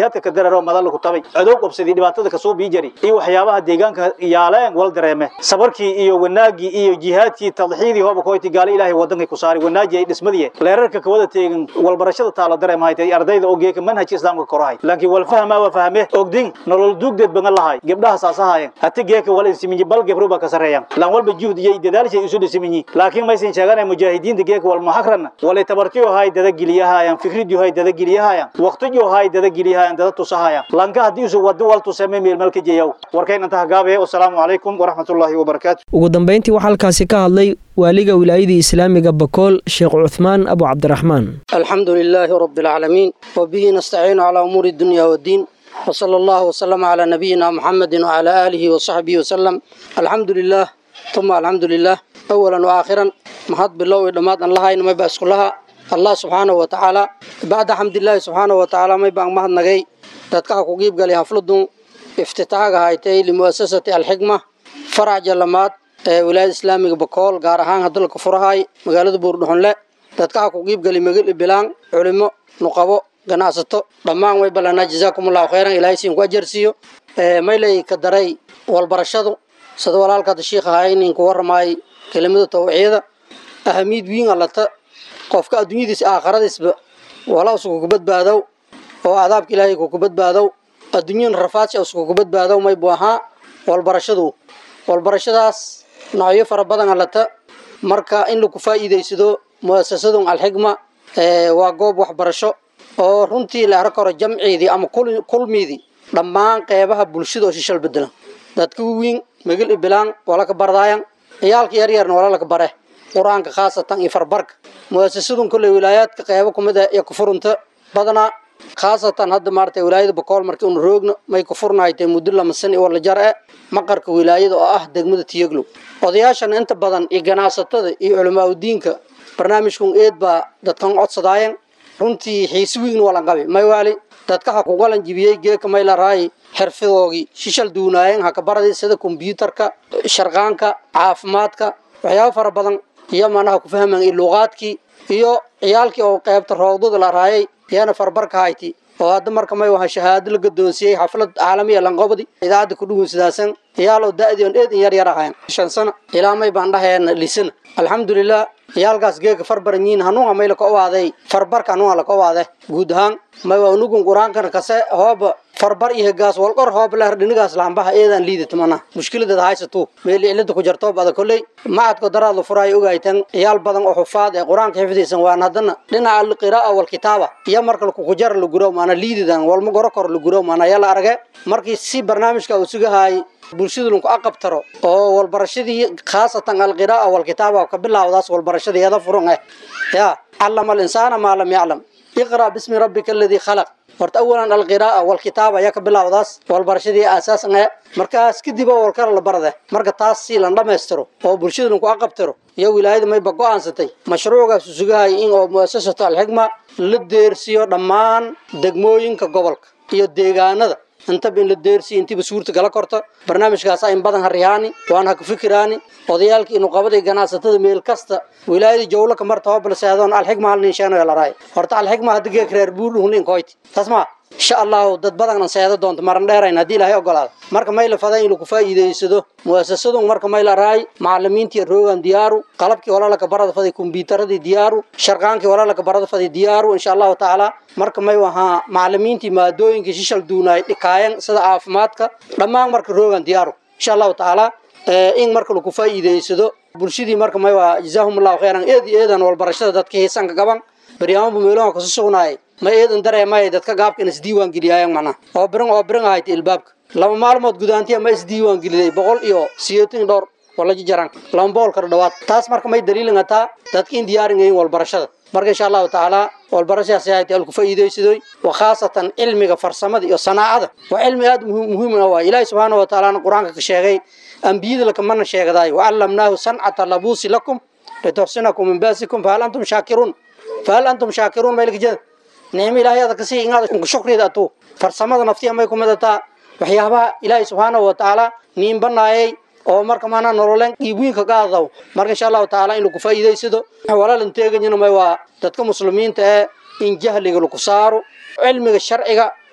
jihaadka ka dararo madal ku tabay adoog qabsadii dhibaatada ka soo biijari iyo waxyaabaha deegaanka yaaleen wal dareeme sabarkii iyo wanaagii iyo jihaadkii tadxiidii hooba koyti gaala ilaahay wadanka ku saari wanaaji ay dhismadii leerarka ka wada teegan wal barashada taala dareemahay tay ardayda oo geeka manhajka islaamka korahay laakiin wal fahma wa fahme ogdin nolol duugdeed bangan lahay gabdhaha saasahaayeen hati geeka wal insiminji bal gebro ba ka sareeyaan lan walba juhd iyo dadaalshay isu dhisiminyi laakiin maysan sheeganay mujaahidiinta geeka wal muhakrana wal tabartiyo hay dada giliyahayaan fikridiyo hay dada giliyahayaan waqtiyo hay dada giliyahayaan dada tusahayaan lanka hadii uu wado wal tusame meel malka jeeyow warkayna inta gaabe wassalaamu calaykum waraxmatullaahi wabarakaatu ugu dambeyntii waxaa halkaasi ka hadlay waaliga wilaayadii islaamiga bakool sheekh cuthmaan abu cabdiraxmaan الحمد لله رب العالمين وبه نستعين على أمور الدنيا والدين وصلى الله وسلم على نبينا محمد وعلى آله وصحبه وسلم الحمد لله ثم الحمد لله أولا وآخرا محط بالله ودمات الله إنما يبأس كلها الله سبحانه وتعالى بعد حمد الله سبحانه وتعالى ما يبقى مهد نغي تدكا كوكيب قال يحفلدون افتتاحها هايتي لمؤسسة الحكمة فرع جلمات ولاية إسلامي بكول غارهان هدل كفرهاي مقالة بوردهن dadka ku qiib gali magal bilaan culimo nuqabo ganacsato dhammaan way balana jazaakumullahu khayran ilaahay siin ku ajarsiyo ee maylay ka daray walbarashadu sida walaalka sheekh haynin ku warmay kelimada tawciida ahamid wiin alata qofka adduunyadiisa aakhiradiisba wala usoo ku badbaado oo adaabka ilaahay ku badbaado adduunyan rafaadsi usoo ku badbaado may buaha walbarashadu walbarashadaas noocyo fara badan alata marka in lagu faa'iideysado muasasadun alxigma waa goob waxbarasho oo runtii la arki karo jamciidii ama kulmiidii dhammaan qeybaha bulshada oo shishal bedelan dadka waweyn magil ibilaan wala ka bardaayan ciyaalka yaryarna wala laka bare qur-aanka khaasatan iyo farbarka muasasadun kolley wilaayaadka qeybo kumid ah ee kufurunta badanaa khaasatan hadda maarata wilaayada bakool markii unu roogno may kufurnahaytee muddo lama san wala jar e maqarka wilaayada oo ah degmada tiyaglow odayaashana inta badan iyo ganacsatada iyo culamaauddiinka barnaamijkun eed baa dadkan codsadaayeen runtii xiisi weyn walan qabi maywaali dadka ha ku galan jibiyey geeka maylaraay xirfadoogii shishal duunaayeen ha ka baradii sida kombyuutarka sharqaanka caafimaadka waxyaabo fara badan iyo manaha ku fahmaan iyo luuqaadkii iyo ciyaalkii oo qaybta roogdada la raayay iyana farbarka hayti oo hadda marka may waha shahaado la gadoonsiyey xaflad caalamiya lanqobdi idaacadda ku dhugun sidaasan ciyaal oo da-dii on eed in yar yar ahayn shan sano ilaa may baan dhahayn lisana alxamdulilah ciyaalkaas geega farbaranyiin hanuunha may laka owaaday farbarka hanuunha laka owaade guud ahaan may waa unugun qur-aankana kase hooba farbar iyo hegaas walqor hoob leher dhinigaas laambaha eedaan liidata mana mushkiladeeda haysatu meel cilada ku jarto bada kolley macadko daraad la furaayo ogaytan ciyaal badan oo xufaad ee qur-aanka xifdaysan waan haddana dhinaca alqira'a walkitaaba iyo marka kukujar la gurow maana liididan walma goro kor la gurow maana yala arage markii si barnaamijka uu sugahaay bulshadu lanku aqabtaro oo walbarashadii khaasatan alqira'a walkitaaba ka bilaawdaas walbarashadeeda furan eh ya callama alinsaana maa lam yaclam iqra bismi rabbika aladii khalaq horta awalan alqira'a walkitaaba ayaa ka bilaawdaas walbarashadii aasaasan eh markaas kadib oo walkala la barade marka taas si lan dhammaystiro oo bulshada lanku aqabtiro iyo wilaayada mayba go-aansatay mashruucaas u sugahay in oo muasasatu alxikma la deersiyo dhammaan degmooyinka gobolka iyo deegaanada intaba in la deersiyo intiiba suurta gala korto barnaamijkaasa in badan harihaani waan ha ku fikiraani odayaalkii inu qabaday ganacsatada meel kasta wilaayada jawlo ka marta hobla seedoon alxikma hal nin sheeno la raay horta alxikma hadda geek reer buul hunin koyti tasma insha allahu dad badan seedo doonto maran dheerayn haddii ilaahay ogolaado marka may la faday inuu ku faa'iidaysado muasasadun marka may la raay macalimiintii roogan diyaaru qalabkii walaalaka barada faday kumbiyuutaradii diyaaru sharqaankii walaalaka barada faday diyaaru insha allahu tacaala marka may wahaa macalimiintii maadooyinkii shishal duunaay dhikaayan sida caafimaadka dhammaan marka roogan diyaaru insha allahu tacaala in marka lagu faa'iidaysado bulshadii marka may waa jazaahum allahu khayran eed iyo eedan walbarashada dadka heesanka gaban baryaamaba meeloha kasu sugnaayay ma eedan dareemaya dadka gaabka in isdiiwaan geliyaayan macnaha oo birin oo birin ahayta ilbaabka laba maalmood gudaantiya ma isdiiwaan geliday boqol iyo sideetan dhowr wala jaran lama boqol kala dhawaad taas marka may daliilin ataa dadka in diyaarin yihiin walbarashada marka insha allahu tacaala walbarashadaasi ahayta alku faa'iidaysadoy wa khaasatan cilmiga farsamada iyo sanaacada waa cilmi aada muhiim ah waay ilaahi subxaana wa tacaala qur-aanka ka sheegay ambiyada lakamana sheegdaay wacallamnaahu sancata labuusi lakum lituxsinakum min baasikum fahal antum shaakiruun fahal antum shaakiruun maylka jeda nicmo ilaahay ada kasii inaad shukriida atuu farsamada naftiya may kumid ataa waxyaabaha ilaahay subxaanahu wa tacaala niin banaayay oo marka maanaa nololeen dhiibwiinka ka adaw marka insha allahu tacaala in lagu faa'iidaysado walaalan teeganyana may waa dadka muslimiinta ee in jahliga lagu saaro cilmiga sharciga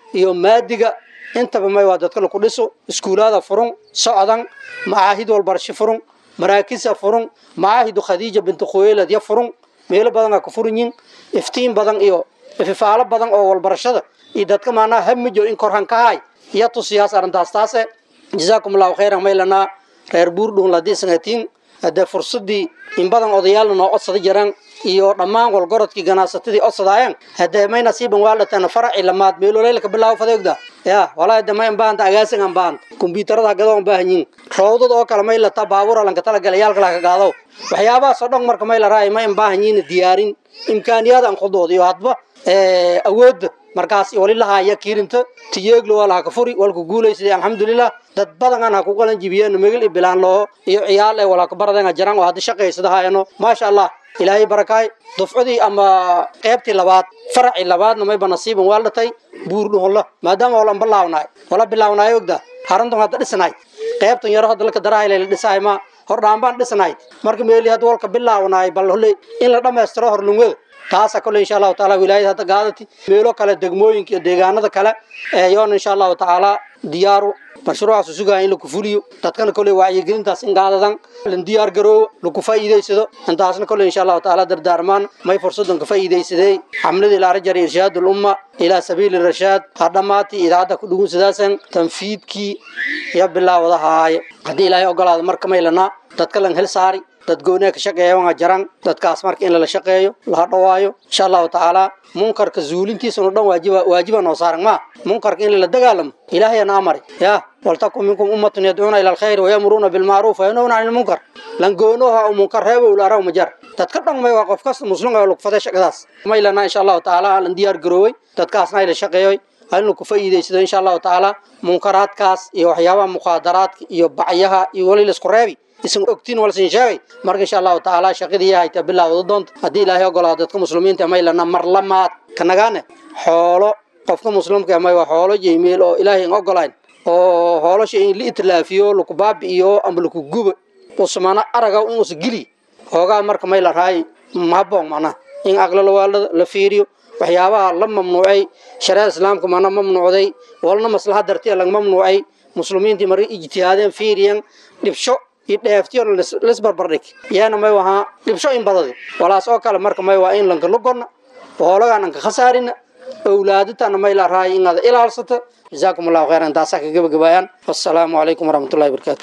iyo maadiga intaba may waa dadka laku dhiso iskuulaada furun socdan macaahid walbarasho furun maraakisa furun macaahidu khadiija bintu khuweylad ya furun meelo badan aa ku furan yihin iftiin badan iyo ififaalo badan oo walbarashada iyo dadka maanaa hamijo in korhan ka hay iyo tusiyaas arrintaas taase jazaakum allahu khayran maylanaa reer buurdhun ladii sangatiin hadee fursadii in badan odayaalna noo codsada jiraan iyo dhammaan walgorodkii ganacsatadii codsadaayeen hadee may nasiiban waa dhateen faraci lamaad meeloleylka bilaabo fadeegda ya walaa de may anbaahanta agaasin anbaahanta kombyuutarada gado anbaahan yihin roodad oo kale may lataa baabuura lanka talagelayaalka laka gaado waxyaabahaas oo dhan marka may la raay may anbaahan yihin diyaarin imkaaniyaad aan khudood iyo hadba awoodda markaas wali lahaya kiirinta tiyeeglo waa laha ka furi walku guulaysaday alxamdulilah dad badan aan ha ku qalan jibiyeen megel iyo bilaan loo iyo ciyaal ee walaa ka baradeen jiraan oo hadda shaqaysada haayano maasha allah ilaahay barakaay dufcadii ama qaybtii labaad faracii labaadna mayba nasiiban waa dhatay buurdhuholla maadaama wala bilaawnaay wala bilaawnaay ogda harantun hadda dhisnaay qaybtan yaro hadda laka darahay la dhisaay ma hordhaan baan dhisnaay marka meeli hadda walka bilaawnaay bal holle in la dhammaystiro horlungwada taasa kole insha allahu taala wilaayada hadda gaadati meelo kale degmooyinka iyo deegaanada kale yoona insha allahu tacaala diyaaru mashruucaas sugaya in laku fuliyo dadkana kole wacyigelintaas in gaadadan lan diyaar garoowo laku faa'iidaysado intaasna kole insha allahu tacaala dardaarmaan may fursadan ka faa'iidaysadey xamladii ilaarajar irshaad ulumma ilaa sabiili rashaad ha dhammaati idaacadda ku dhugun sidaasan tanfiidkii iyo bilaawada haaye haddii ilaahay ogolaado marka maylanaa dadka lan hel saari dad gooniya ka shaqeeya waa jaran dadkaas marka in lala shaqeeyo laha dhawaayo insha allahu tacaala munkarka zuulintiisano dhan waajiba waajiba noo saaran ma munkarka in lala dagaalamo ilaahayana amari ya waltakun minkum ummatun yadcuuna ila alkhayri wayamuruuna bilmacruuf wayanhawna cani lmunkar lan goonoha u munkar reebow laraw majar dadka dhan may waa qof kasta muslim oo lagu faday shaqadaas maylana insha allahu tacaala lan diyaar garoowey dadkaasna ayla shaqeeyoy halinu ku faa'iidaysado insha allahu tacaala munkaraadkaas iyo waxyaabaha mukhaadaraadka iyo bacyaha iyo wali laisku reebi isan ogtiin walsin sheegay marka insha allahu tacaala shaqadii hayta bilaawda doonta haddii ilaahay ogolaado dadka muslimiinta maylana mar lamaad ka nagaane xoolo qofka muslimka may waa xoolo jeymeel oo ilaahay in ogolayn oo hoolasha in la itlaafiyo laku baabi'iyo ama laku gubo usmana araga in usa geli hoogaa marka may la raay mahaboon macnaha in aqlala waa la fiiriyo waxyaabaha la mamnuucay shareecada islaamka mana mamnuucday walna maslaha dartiya laga mamnuucay muslimiintii marka ijtihaadeen fiiriyan dhibsho dheeftiyo lisbarbardhig yaana may wahaa dhibsho in badadi walaas oo kale marka may waa in lanka lugonna hoolagaan anka khasaarina awlaaditana may la raay inaad ilaalsata jazaakum allahu khayran taasaa ka gabagabaayaan wassalaamu calaykum waraxmatullahi wabarakaatu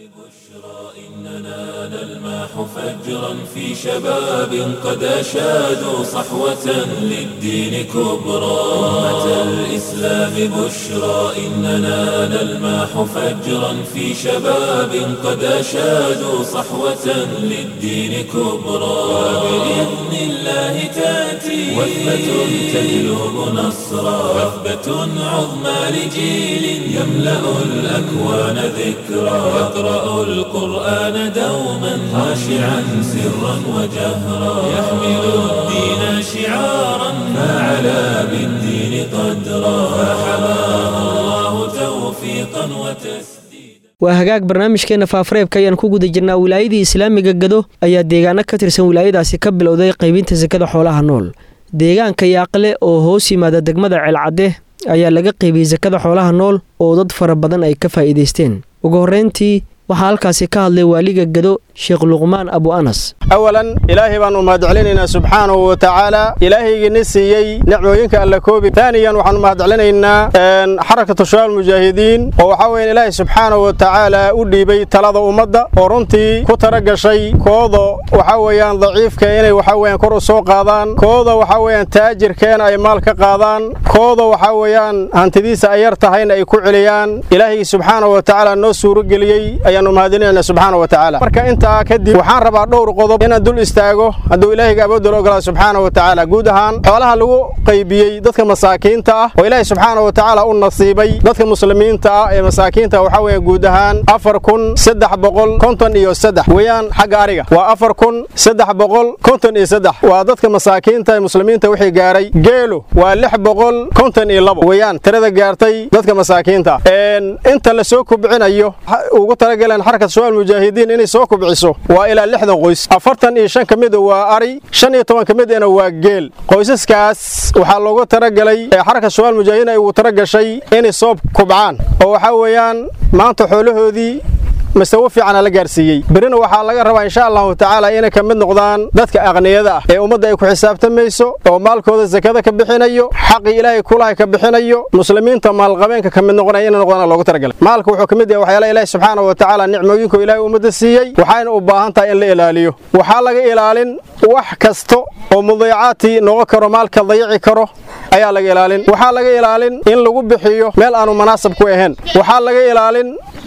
نلماح فجرا في شباب قد أشادوا صحوة للدين كبرى أمة الإسلام بشرى إننا نلماح فجرا في شباب قد أشادوا صحوة للدين كبرى وبإذن الله تأتي وثبة تجلب نصرا وثبة عظمى لجيل يملأ الأكوان ذكرى يقرأ القرآن دوما خاشعا سرا وجهرا يحمل الدين شعارا فعلى بالدين قدرا فحماه الله توفيقا وتسديدا waa hagaag barnaamijkeena faafareebka ayaan ku guda jirnaa wilaayadii islaamiga gado ayaa deegaano ka tirsan wilaayadaasi ka bilowday qaybinta sakada xoolaha nool deegaanka yaaqle oo hoos yimaada degmada ceelcadde ayaa laga qaybiyey sakada xoolaha nool oo dad fara badan ay ka faa'iidaysteen ugu horreyntii waxaa halkaasi ka hadlay waaliga gado sheekh luqmaan abu anas awalan ilaahay baan u mahadcelinaynaa subxaanahu wa tacaala ilaahaygiina siiyey nicmooyinka alla koobi taaniyan waxaan u mahadcelinaynaa xarakatu shabaab mujaahidiin oo waxaa weyan ilaahay subxaanahu wa tacaala u dhiibay talada ummadda oo runtii ku tala gashay kooda waxaa weeyaan daciifka inay waxaa weeyaan kor u soo qaadaan kooda waxaa weeyaan taajirkeena ay maal ka qaadaan kooda waxaa weeyaan hantidiisa ay yar tahayna ay ku celiyaan ilaahaygi subxaanahu wa tacaala noo suurageliyey ayaanu mahadcelinayna subxaana wa tacaala marka intaa kadib waxaan rabaa dhowr qodob inaan dul istaago hadduu ilaahayga awoodda ogolaa subxaana wa tacaala guud ahaan xoolaha lagu qaybiyey dadka masaakiinta ah oo ilaahay subxaana wa tacaala u nasiibay dadka muslimiinta ah ee masaakiinta waxaa weeye guud ahaan afar kun saddex boqol konton iyo saddex weeyaan xagga ariga waa afar kun saddex boqol konton iyo saddex waa dadka masaakiinta ee muslimiinta wixii gaaray geelo waa lix boqol konton iyo labo weeyaan tirada gaartay dadka masaakiinta inta la soo kubcinayo ugu talagaleen xarakat shabaab mujaahidiin inay soo kubciso bixiso waa ilaa lixdan qoys afartan iyo shan ka mida waa ari shan iyo toban ka midana waa geel qoysaskaas waxaa loogu talagalay xarka shabaal mujaahidiin ay ugu talagashay inay soo kubcaan oo waxaa weeyaan maanta xoolahoodii masawo fiicana la gaarsiiyey berina waxaa laga rabaa insha allahu tacaala inay ka mid noqdaan dadka aqniyada ah ee ummadda ay ku xisaabtamayso oo maalkooda sakada ka bixinayo xaqii ilaahay kulahay ka bixinayo muslimiinta maalqabeenka ka mid noqonaya inay noqdaan loogu talagalay maalka wuxuu ka mid yahay waxyaalaha ilaahi subxaanahu wa tacaala nicmooyinku ilaahay ummadda siiyey waxayna u baahan tahay in la ilaaliyo waxaa laga ilaalin wax kasta oo mudiicaadtii noqon karo maalka dayici karo ayaa laga ilaalin waxaa laga ilaalin in lagu bixiyo meel aanu munaasab ku ahayn waxaa laga ilaalin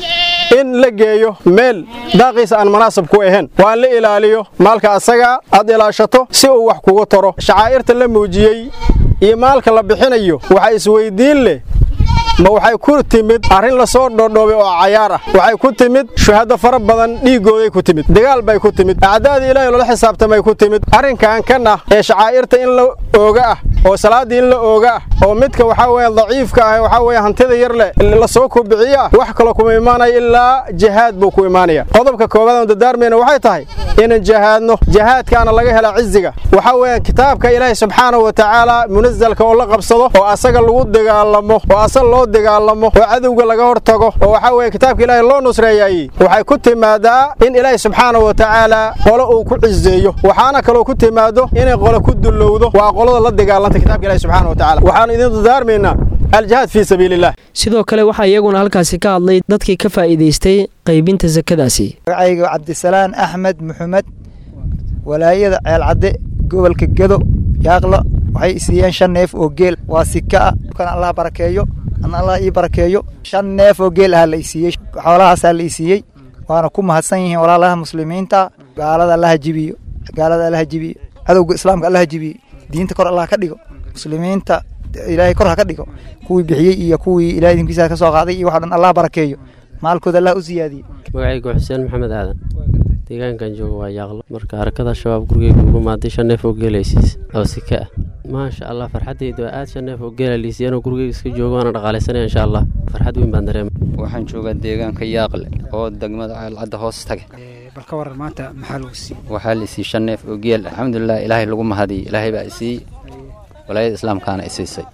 in la geeyo meel daaqiisa aan munaasab ku ahayn waa in la ilaaliyo maalka asaga aad ilaashato si uu wax kugu taro shacaa'irta la muujiyey iyo maalka la bixinayo waxaa isweydiin leh ma waxay ku timid arrin la soo dhodhoobay oo cayaar ah waxay ku timid shuhado fara badan dhiiggooday ku timid dagaal bay ku timid acdaadii ilaahay loola xisaabtamay ku timid arrinkan kan ah ee shacaa'irta in la ooga ah oo salaaddii in la ooga ah oo midka waxaa weeye daciifka ah waxaa weeye hantida yar leh la soo kubiciyo ah wax kaloo kuma imaanaya ilaa jihaad buu ku imaanaya qodobka koowaad aan dadaarmayna waxay tahay inaan jihaadno jihaadkaana laga helaa ciziga waxaa weeye kitaabka ilaahay subxaanahu wa tacaala munazalka oo la qabsado oo asaga lagu dagaalamo oo asaga loo dagaalamo oo cadowga laga hortago oo waxaa weeye kitaabka ilaahay loo nusreeyay waxay ku timaadaa in ilaahay subxaanahu wa tacaala qolo uu ku cizeeyo waxaana kaloo ku timaado inay qolo ku dullowdo waa qolada la dagaalanta kitabka ilaahay subxaanahu wa tacaala waxaanu idin dadaarmaynaa aljihaad fii sabiiliillah sidoo kale waxaa iyaguna halkaasi ka hadlay dadkii ka faa'iidaystay qaybinta sakadaasi magacayga cabdisalaan axmed maxamed walaayada ceelcadde gobolka gedo yaaqlo waxay isiiyeen shan neef oo geel waa sika ah kan allah barakeeyo ana allah ii barakeeyo shan neef oo geel aha la isiiyey xoolahaasaa la isiiyey waana ku mahadsan yihiin walaalaha muslimiinta gaalada allaha jibiyo gaalada allaha jibiyo cadowga islaamka allaha jibiyo diinta kor allah ka dhigo muslimiinta ilaahay kor ha ka dhigo kuwii bixiyey iyo kuwii ilahay idinkiisa ka soo qaaday iyo waxa dhan allah barakeeyo maalkooda allah u siyaadiyey magacaygu xuseen maxamed aadan deegaankan jooga waa yaaqlo marka harakada shabaab gurigeyga ugu maaday shan neef oo geelaysiis oo sika ah maasha allah farxaddaydu waa aad shan neef oo geela liisiyeen oo gurigeyga iska joogo waana dhaqaalaysanaya insha allah farxad weyn baan dareema waxaan joogaa deegaanka yaaqle oo degmada ceelcadda hoos tage bal ka waran maanta maxaa lagu siiyey waxaa la isiiyey shan neef oo geel alxamdulilah ilaahay lagu mahadiyey ilaahay baa isiiyey walaayada islaamkaana isiisay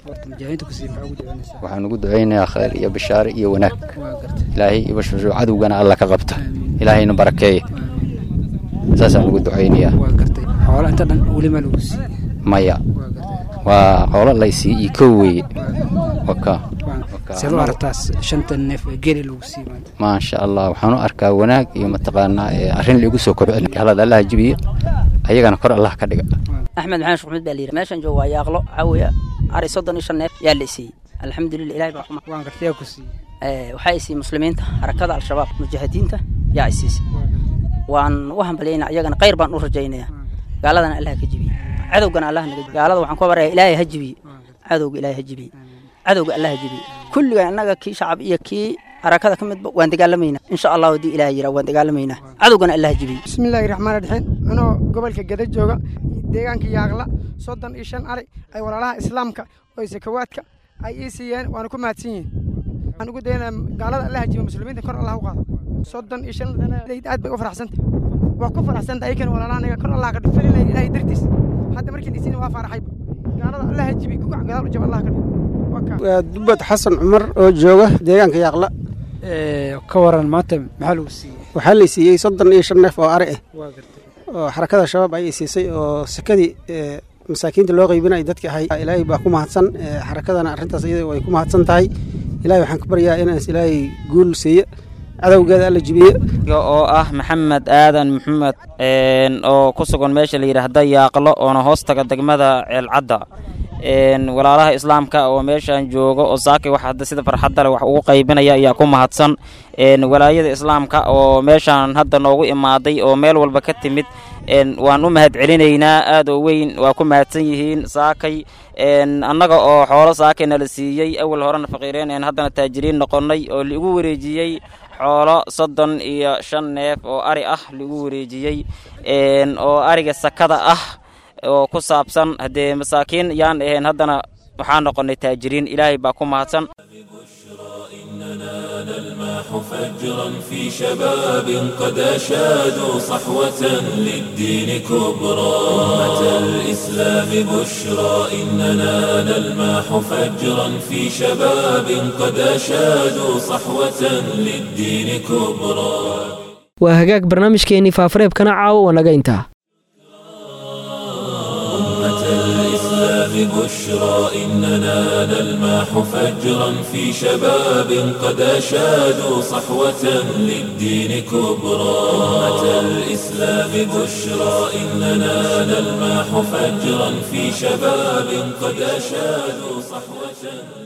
waxaan ugu ducaynayaa khayr iyo bishaare iyo wanaag ilaahay iyo bashbasho cadowgana alla ka qabta ilaahayna barakeeya saasaan ugu ducaynayaa xoolo inta dhan welima lagu siiyey maya waa xoolo laysii iyo kow weeye waka seed u aragtaa shanta neef ee geeli lagu siiyey maanta maasha allah waxaan u arkaa wanaag iyo mataqaanaa arrin laigu soo kobcin halada allaha jibiye ayagana kor allah ka dhiga axmed maxamed shuxmud baa layidhi meeshan jooga waa yaaqlo waxaa weeye ari soddon iyo shan neef yaa la isiiyey alxamdulilah ilahay baa kuma waan gartay yaa ku siiyey waxaa isiiyey muslimiinta harakada al-shabaab mujaahidiinta yaa isiisay waan u hambalyaynaa iyagana khayr baan u rajaynayaa gaaladana allah ka jibiye cadowgana allah naga gaalada waxaan ku baraya ilaahay ha jibiye cadowga ilaahay ha jibiye cadowga allah ha jibiye kulligan annaga kii shacab iyo kii harakada ka midba waan dagaalamaynaa insha allah haddii ilaah yiraa waan dagaalamaynaa cadowgana allah ha jibiye bismillaahi raxmaan raxiim anoo gobolka geda jooga deegaanka yaaqla soddon iyo shan ari ay walaalaha islaamka oo sakawaadka ay ii siiyeen waana ku mahadsan yihiin waxaan ugu dayanaa gaalada allah jibiye muslimiinta kor allah u qaado soddon iyo shan aad bay u faraxsantay waa ku faraxsanta ayakana walaalaha anaga kor allah ka dhifalinaya ilaahay dartiis hadda markiin isiina waa faaraxayba gaalada allah jibiye kugac gadaal u jaba allah ka dhigo waa dubad xasan cumar oo jooga deegaanka yaaqla ka waran maanta maxaa lagu siiyey waxaa la siiyey soddon iyo shan neef oo ari ah oo xarakada shabaab ayay siisay oo sakadii masaakiinta loo qaybinaya dadki ahay ilaahay baa ku mahadsan xarakadana arrintaas iyada way ku mahadsan tahay ilahay waxaan ka baryaa inaas ilaahay guul siiye cadowgeeda alla jibiye oo ah maxamed aadan maxamed oo ku sugan meesha la yidhaahda yaaqlo oona hoos taga degmada ceelcadda walaalaha islaamka oo meeshan jooga oo saakay wax hadda sida farxadda leh wax ugu qaybinaya ayaa ku mahadsan walaayada islaamka oo meeshan hadda noogu imaaday oo meel walba ka timid waan u mahad celinaynaa aad oo weyn waa ku mahadsan yihiin saakay annaga oo xoolo saakay nala siiyey awal horena faqiireen haddana taajiriin noqonnay oo liigu wareejiyey xoolo soddon iyo shan neef oo ari ah liigu wareejiyey oo ariga sakada ah oo ku saabsan haddee masaakiin yaan ahayn haddana waxaa noqonnay taajiriin ilaahay baa ku mahadsan نلمح فجرا في شباب قد أشادوا صحوة للدين كبرى أمة الإسلام بشرى إننا نلمح فجرا في شباب قد أشادوا صحوة للدين كبرى waa hagaag barnaamijkeennii faafareebkana caawo waa naga intaa أمة الإسلام بشرى إننا نلمح فجرا في شباب قد أشادوا صحوة للدين كبرى أمة الإسلام بشرى إننا نلمح فجرا في شباب قد أشادوا صحوة